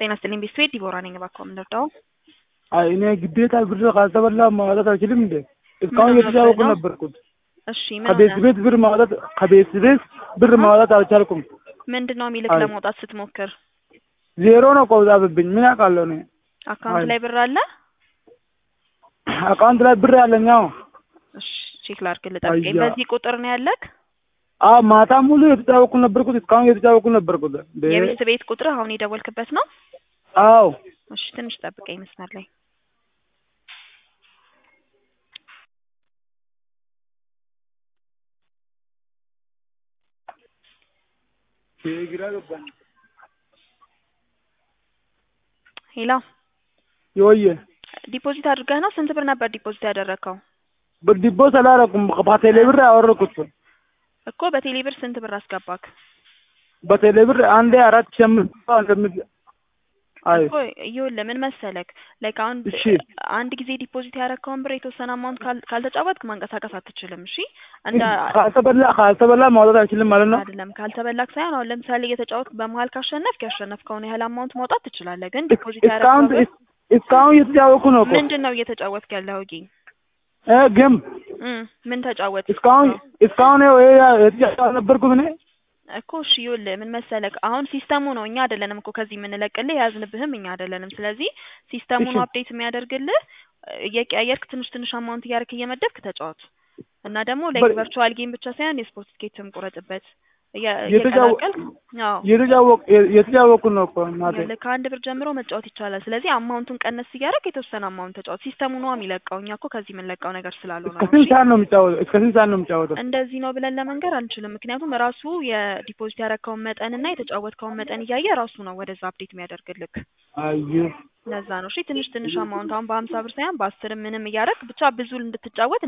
ጤና ይስጥልኝ ቤተሰቤ ዲቦራ ነኝ። እባክዎ ምን ልርዳዎ? አይ እኔ ግዴታ ብር ካልተበላ ማውጣት አልችልም እንዴ? እስካሁን ምን እየተጫወኩ ነው? ነበርኩት። እሺ ምን ከቤት ሆነ? ቤት ብር ማውጣት ከቤት ቤት ብር ማውጣት አልቻልኩም። ምንድን ነው የሚልክ አይ ለማውጣት ስትሞክር? ዜሮ ነው ቆብጣብኝ። ምን ያውቃለሁ እኔ። አካውንት አይ ላይ ብር አለ? አካውንት ላይ ብር ያለኝ አዎ። እሺ ቼክ ላድርግልህ፣ ጠብቀኝ። አያ በዚህ ቁጥር ነው ያለክ? አዎ ማታ ሙሉ እየተጫወኩ ነበርኩት። እስካሁን እየተጫወኩ ነበርኩት። እንዴ የቤት ቤት ቁጥር አሁን የደወልክበት ነው? አዎ እሺ ትንሽ ጠብቀኝ መስመር ላይ ግራ ገባኝ። ሄሎ፣ የወየ ዲፖዚት አድርገህ ነው? ስንት ብር ነበር ዲፖዚት ያደረግከው? ዲቦስ አላረኩም። በቴሌ ብር ያወረኩት እኮ በቴሌ ብር ስንት ብር አስገባክ? በቴሌ ብር አንዴ አራት ሺህ አምስት መቶ እንደምት አይ እኮ ይኸውልህ ምን መሰለክ ላይክ አሁን እሺ አንድ ጊዜ ዲፖዚት ያደረግከውን ብር የተወሰነ አማውንት ካል- ካልተጫወትክ ማንቀሳቀስ አትችልም። እሺ እንደ ካልተበላ ካልተበላ ማውጣት አይችልም ማለት ነው። አይደለም ካልተበላክ ሳይሆን አሁን ለምሳሌ እየተጫወትክ በመሀል ካሸነፍክ ያሸነፍከውን ያህል አማውንት ማውጣት ትችላለህ። ግን እስ- ዲፖዚት እስካሁን ያደረግከው ብር እስ- እስካሁን እየተጫወኩ ነው እኮ ምንድን ነው እየተጫወትክ ያለኸው? ጌ እ ግን እም ምን ተጫወት እስካሁን እስካሁን ይኸው ይሄ የተጫወተ ነበርኩት እኔ እኮ እሺ ይኸውልህ ምን መሰለክ አሁን ሲስተሙ ነው እኛ አይደለንም እኮ ከዚህ የምንለቅልህ የያዝንብህም እኛ አይደለንም። ስለዚህ ሲስተሙ እሺ ነው አፕዴት የሚያደርግልህ እየቀያየርክ ትንሽ ትንሽ አማውንት እያደረክ እየመደብክ ተጫወት እና ደግሞ ላይክ በ- ቨርቹዋል ጌም ብቻ ሳይሆን የስፖርት ትኬትም ቁረጥበት እየ- የተጫወ እየቀላቀልክ አዎ የተጫወኩ የተጫወኩ ነው እኮ እናቴ። ይኸውልህ ከአንድ ብር ጀምሮ መጫወት ይቻላል። ስለዚህ አማውንቱን ቀነስ እያደረክ የተወሰነ አማውንት ተጫወት። ሲስተሙ ነው የሚለቀው እኛ እኮ ከዚህ የምንለቀው ነገር ስላልሆነ እስከ ነው። ስንት እሺ ሰዓት ነው የሚጫወተው? እስከ ስንት ሰዓት ነው የሚጫወተው? እንደዚህ ነው ብለን ለመንገር አንችልም። ምክንያቱም ራሱ የዲፖዚት ያደረግከውን መጠን እና የተጫወትከውን መጠን እያየ ራሱ ነው ወደዛ አፕዴት የሚያደርግልክ። አየሁ ለዛ ነው እሺ ትንሽ ትንሽ አማውንት አሁን በሀምሳ ብር ሳይሆን በአስርም ምንም እያደረግ ብቻ ብዙ እንድትጫወት